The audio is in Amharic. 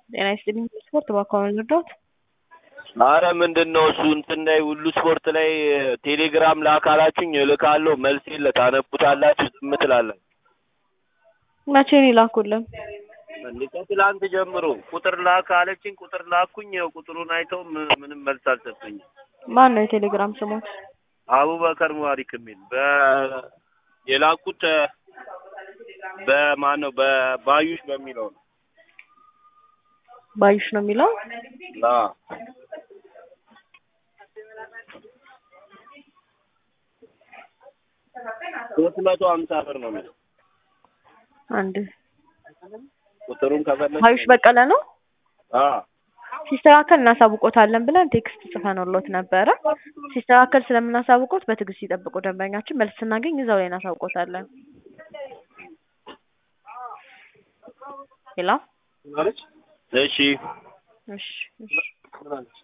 ጤና ይስጥልኝ ስፖርት በአካባቢ ልርዳዎት? አረ ምንድን ነው እሱ እንትን ላይ ሁሉ ስፖርት ላይ ቴሌግራም ላካላችሁኝ እልካለሁ መልስ የለ ታነቡታላችሁ ዝም ትላላችሁ። መቼ ነው የላኩልን? እንዴ ከትላንት ጀምሮ ቁጥር ላክ አለችኝ ቁጥር ላኩኝ ያው ቁጥሩን አይተው ም- ምንም መልስ አልሰጠኝም። ማን ነው የቴሌግራም ስሞት? አቡበከር ሙባሪክ የሚል በ የላኩት በማን ነው በባዩሽ በሚለው ነው። ባዩሽ ነው የሚለው? አዎ ሶስት መቶ ሀምሳ ብር ነው የሚለው አንድ ቁጥሩን ከፈለግ ባዩሽ በቀለ ነው። አዎ ሲስተካከል እናሳውቆታለን ብለን ቴክስት ጽፈንሎት ነበረ። ሲስተካከል ስለምናሳውቆት በትዕግስት ይጠብቁ ደንበኛችን። መልስ ስናገኝ እዛው ላይ እናሳውቆታለን። ሄሎ እሺ እሺ እሺ